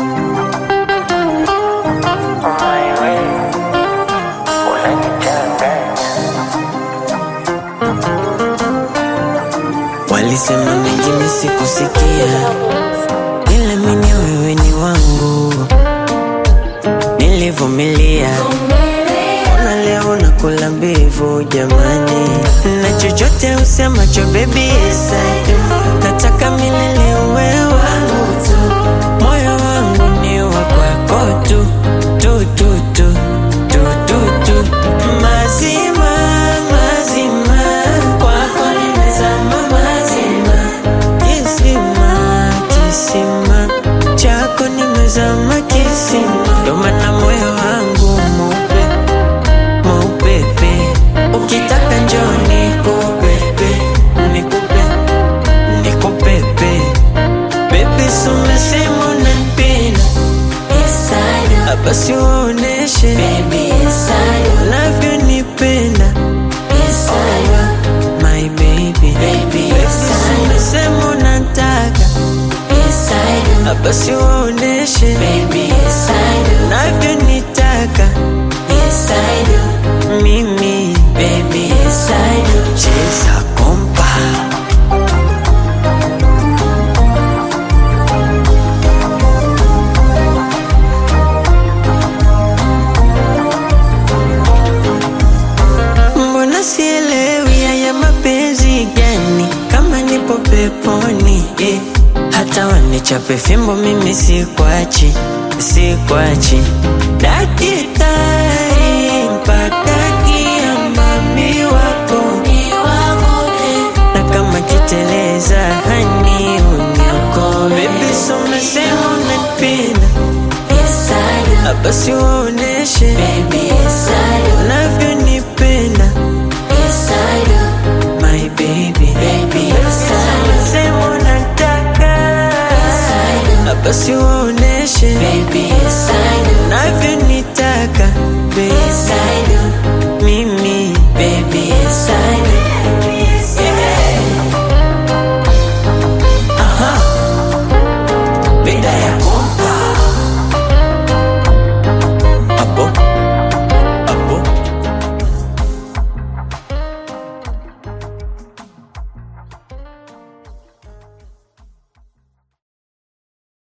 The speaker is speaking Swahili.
Walisema mengine sikusikia, ila mimi wewe ni wangu, nilivumilia. Ona leo nakula mbivu jamani, na chochote usemacho baby yes I do. Nataka milele uwe wangu tu, moyo wangu ni wa kwako tu tu tu tu tu tu tu, mazima mazima, kwako nimezama mazima, kisima kisima chako nimezama kisima, ndo maana moyo wangu mweupe mweupepe, ukitaka njoo nikupepe nikupe nikupepe, baby si umesema unanipenda Yes, I do. basi uoneshe Baby, yes, I do. unavyonipenda Yes, I do. my baby, Baby, yes, I do. umesema unataka Yes, I do. basi uoneshe Baby, yes, I do. unavyonitaka Yes, I do. mimi Baby, yes, I do. cheza kompa Mbona sielewi haya mapenzi gani? Kama nipo peponi eh. Hata wanichape fimbo mimi sikwachi, sikwachi. Dakitari mpaka kiambami wako Ni wako, eh. na kama kiteleza hani unyako Baby so umesema unanipenda Yes, I do. basi uoneshe Baby, yes, I do. unavyonipenda Yes, I do. my baby Baby, yes, I do. Umesema unataka Yes, I do. basi uoneshe Baby, yes, I do. unavyonitaka baby Yes, I do. mimi